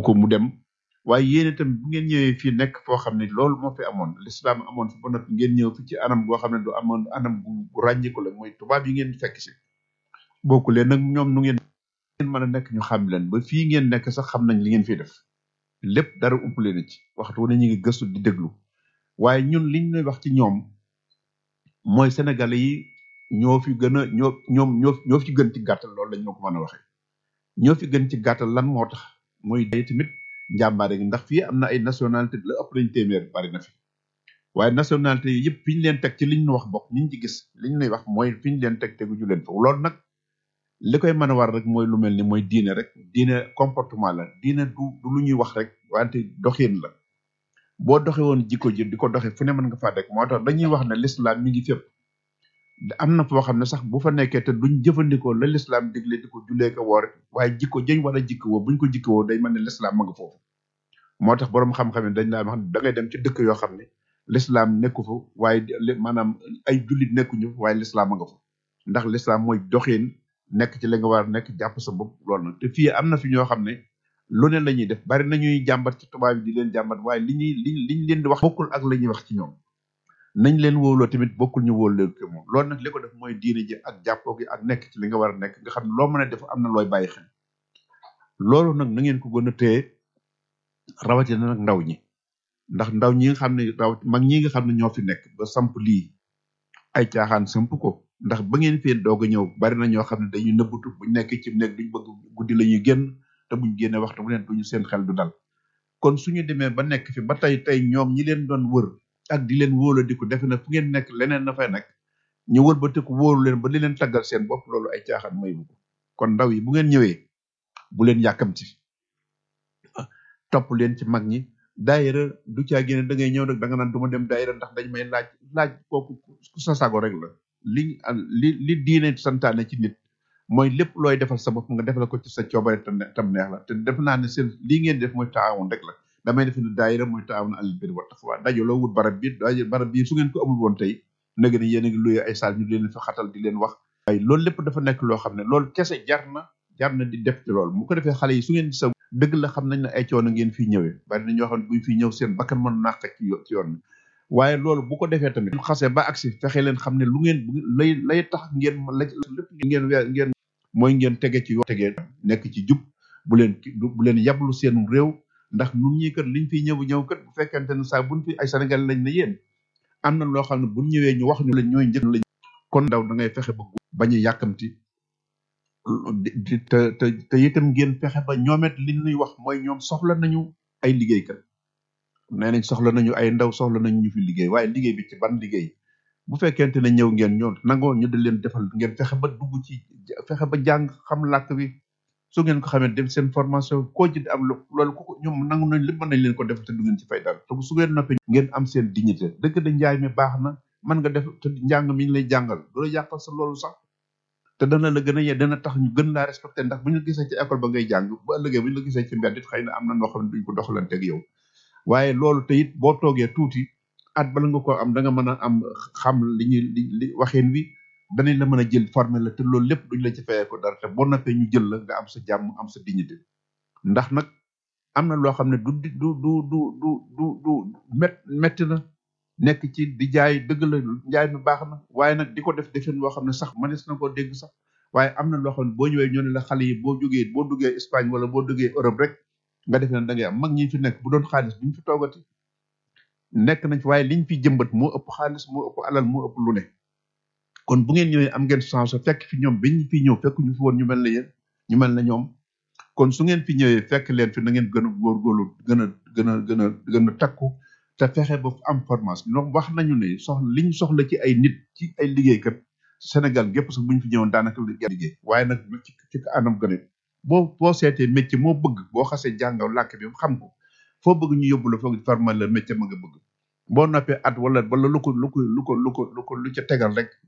ko mu dem waaye yéen itam bu ngeen ñëwee fii nekk foo xam ne loolu moo fi amoon l'islam amoon fi ba noppi ngeen ñëw fi ci anam goo xam ne du amoon anam gu gu ràññiku la mooy tubaab yi ngeen fekk si bokku leen nag ñoom nu ngeen ngeen mën a nekk ñu xam leen ba fii ngeen nekk sax xam nañ li ngeen fiy def lépp dara umpale na ci waxtu wu ne ñu ngi gëstu di déglu waaye ñun liñ lay wax ci ñoom mooy sénégalais yi ñoo fi gën a ñoo ñoom ñoo ñoo fi gën ci gàttal loolu lañ ma ko mën a waxee ñoo fi gën ci gàttal lan moo tax mooy day tamit njàmbaare gi ndax fii am na ay nationalité la ëpp nañ téeméer bari na fi waaye nationalité yi yëpp fi ñu leen teg ci liñ ñu wax bokk niñ ci gis liñ lay wax mooy fi ñu leen teg tegu ju leen fa loolu nag li koy mën a war rek mooy lu mel ni mooy diine rek diine comportement la diine du du lu ñuy wax rek wante doxin la boo doxe woon jikko ji di ko doxe fu ne mën nga faa rek moo tax dañuy wax ne l'islam mi ngi fépp am na foo xam ne sax bu fa nekkee te duñ jëfandikoo la l'islam digle di ko jullee ko woor waaye jikko jëñ war a jikko woo buñ ko jikko woo day mel ne l'islam ma nga foofu moo tax boroom xam-xam yi dañ laa wax da ngay dem ci dëkk yoo xam ne l'islam nekku fa waaye li- maanaam ay jullit nekkuñu fa waaye l'islam ma nga fa ndax l'islam mooy doxin nekk ci la nga war a nekk jàpp sa bopp loolu nag te fii am na fi ñoo xam ne lu ne la ñuy def bari nañuy jàmbat ci tubaab yi di leen jàmbat waaye li ñuy li liñ leen di wax bokkul ak la ñuy wax ci ñoom nañ leen wóoloo tamit bokkul ñu wóolu leen ko moom loolu nag li ko def mooy diine ji ak jàppoo gi ak nekk ci li nga war a nekk nga xam ne loo mën a def am na looy bàyyi xel loolu nag na ngeen ko gën a téye rawatina nag ndaw ñi ndax ndaw ñi nga xam ne raw mag ñi nga xam ne ñoo fi nekk ba samp lii ay caaxaan samp ko ndax ba ngeen fee doog a ñëw bari na ñoo xam ne dañuy nëbbutu buñ nekk ci nekk duñ bëgg guddi la ñuy génn te buñ génne waxtu bu ne duñu seen xel du dal kon suñu demee ba nekk fi ba tey tey ñoom ñi leen doon wër ak di leen wóola di ko defe na fu ngeen nekk leneen na fay nekk ñu wër ba tëkk wóoru leen ba li leen taggal seen bopp loolu ay caaxaan may bu ko kon ndaw yi bu ngeen ñëwee bu leen yàkkamti topp leen ci mag ñi daayira du caa génne da ngay ñëw nag da nga naan du ma dem daayira ndax dañ may laaj laaj kooku ku sa sago rek la li li li diine santaane ci nit mooy lépp looy defal sa bopp nga defal ko ci sa coobare tam tam neex la te def naa ne seen lii ngeen def mooy taawun rek la damay def ne daayira mooy taawun alal bir wa taqwa dajaloo wut barab bi daje barab bi su ngeen ko amul woon tey nag ne yéen a ngi luye ay saal ñu di leen fa xatal di leen wax waaye loolu lépp dafa nekk loo xam ne loolu kese jar na jar na di def ci loolu mu ko defee xale yi su ngeen sa dëgg la xam nañ ne ay coono ngeen fiy ñëwee bari na ñoo xam ne buñ fiy ñëw seen bakkan mën naq ci yo- ci yoon bi waaye loolu bu ko defee tamit xasee ba agsi fexe leen xam ne lu ngeen bu lay lay tax ngeen la lépp ngeen weer ngeen mooy ngeen tege ci yoon tegee nekk ci jub bu leen bu leen yablu seen réew ndax nun ñi kat liñ fiy ñëw ñëw kat bu fekkente ne saa buñ fi ay Sénégal lañ ne yéen am na loo xam ne buñ ñëwee ñu wax ñu lañ ñooy njëkk lañ kon ndaw da ngay fexe ba bañ a yàkkamti di te te te itam ngeen fexe ba ñoomet li ñuy wax mooy ñoom soxla nañu ay liggéeykat nee nañ soxla nañu ay ndaw soxla nañu ñu fi liggéey waaye liggéey bi ci ban liggéey bu fekkente ne ñëw ngeen ñoom nangoo ñu di leen defal ngeen fexe ba dugg ci fexe ba jàng xam làkk bi su ngeen ko xamee dem seen formation koo ci am lu loolu ku ko ñoom nangu nañ lépp mën nañ leen ko defal te du ngeen ci fay dara te su ngeen noppee ngeen am seen dignité dëgg da njaay mi baax na mën nga def te njàng mi ñu lay jàngal du la yàqal sa loolu sax te dana la gën a ye dana tax ñu gën laa respecté ndax bu ñu la gisee ci école ba ngay jàng bu ëllëgee bu ñu la gisee ci mbedd it xëy na am na noo xam ne duñ ko doxalanteeg yow waaye loolu te it boo toogee tuuti at bala nga ko am da nga mën a am xam li ñuy li li waxeen wi danañ la mën a jël formé la te loolu lépp duñ la ci fayee ko dara te boo noppee ñu jël la nga am sa jàmm am sa dignité ndax nag am na loo xam ne du du du du du du du du met metti na nekk ci di jaay dëgg la njaay mi baax na waaye nag di ko def defeen loo xam ne sax mënees na koo dégg sax waaye am na loo xam ne boo ñëwee ñoo ne la xale yi boo jógee boo duggee Espagne wala boo duggee Europe rek nga defee ne da ngay am mag ñi fi nekk bu doon xaalis bu ñu fi toogati nekk nañ fi waaye liñ fi jëmbat moo ëpp xaalis moo ëpp alal moo ëpp lu ne kon bu ngeen ñëwee am ngeen chance fekk fi ñoom biñ fi ñëw fekk ñu fi woon ñu mel ne yéen ñu mel ne ñoom kon su ngeen fi ñëwee fekk leen fi na ngeen gën a góorgóorlu gën a gën a gën a gën a takku te fexe ba am formation ñoom wax nañu ne soxla liñ soxla ci ay nit ci ay liggéeykat Sénégal gépp sax bu ñu fi ñëwoon daanaka liggéey waaye nag ci ci anam gën a boo boo seetee métier moo bëgg boo xasee jàngaw làkk bi xam ko foo bëgg ñu yóbbu la foog former la métier ma nga bëgg boo noppee at wala wala lu ko lu ko lu ko lu ko lu ko lu ca tegal rek